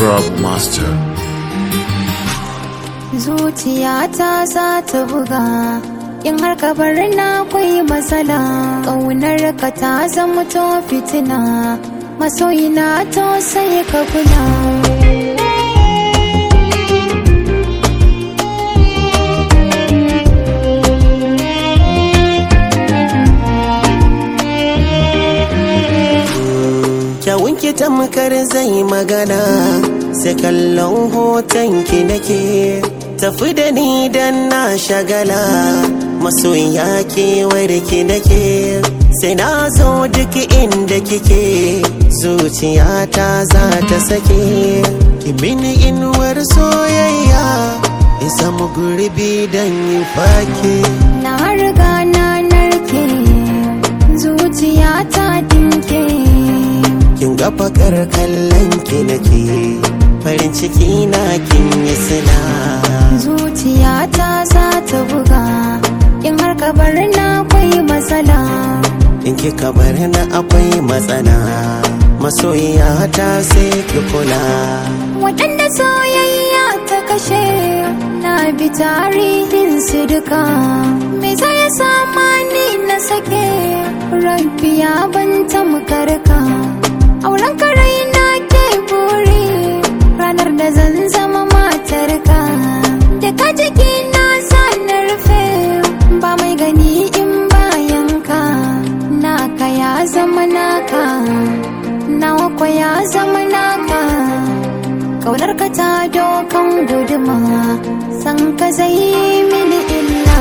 Grub Master. Zuciyata za ta buga in har ka bar na akwai matsala ƙaunar ka ta zama to fitina masoyina to sai ka kula kyawun ki tamkar zai magana sai kallon hoton ki nake tafi da ni dan na shagala masoya kewar ki nake sai na zo duk inda kike zuciyata za ta sake ki mini inuwar soyayya in samu gurbi dan yi fake na riga na narke zuciyata dinke kin ga fakar kallon ki nake farin ciki na kin yi sila zuciyata za ta buga in har ka bar na akwai matsala in kika bar na akwai matsala masoyiya ta sai ki kula waɗanda soyayya ta kashe na bi tarihin su duka me zai sama ni na sake rafiya ban tamkarka auren karai na ke buri ranar da zan zama matarka da ka jiki na sa na rufe ba mai gani in bayanka naka ya zama naka nawa kwa ya zama naka kaunar ka ta dokan guduma san ka zai mini illa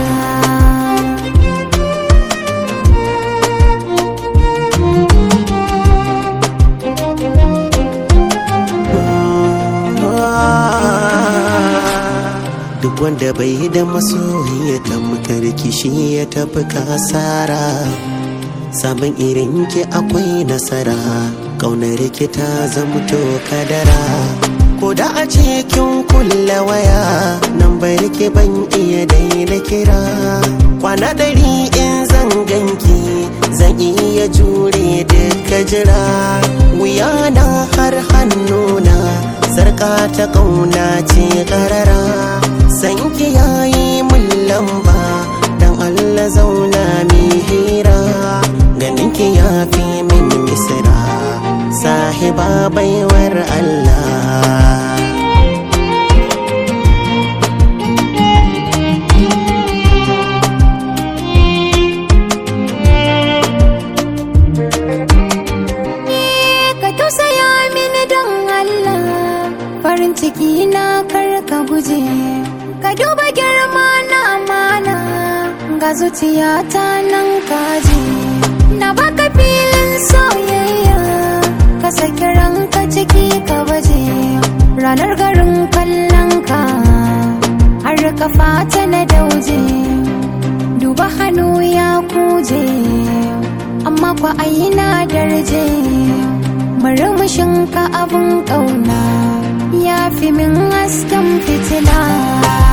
duk wanda bai yi da masoyi ya tamkar kishi ya tafi kasara samun irin ki akwai nasara ƙaunar ki ta zamto kadara ko da a ce kin kulle waya nan bai ki ban iya daina kira kwana ɗari in zan ganki zan iya jure duka jira wuya na har hannuna sarka ta ƙauna ce ƙarara sanki yayi mun lamba dan Allah zauna mi hira ganinki ya fi min misira sahiba baiwar Allah ka tausaya mini don Allah farin ciki na kar ka guje ka duba girma na amana ga zuciyata nan kaji na baka filin soyayya ka saki ranka ciki ka baje ranar garin kallon ka har ka fata na dauje duba hannu ya kuje amma kwa aina darje murmushin ka abun ƙauna ya fi min hasken fitila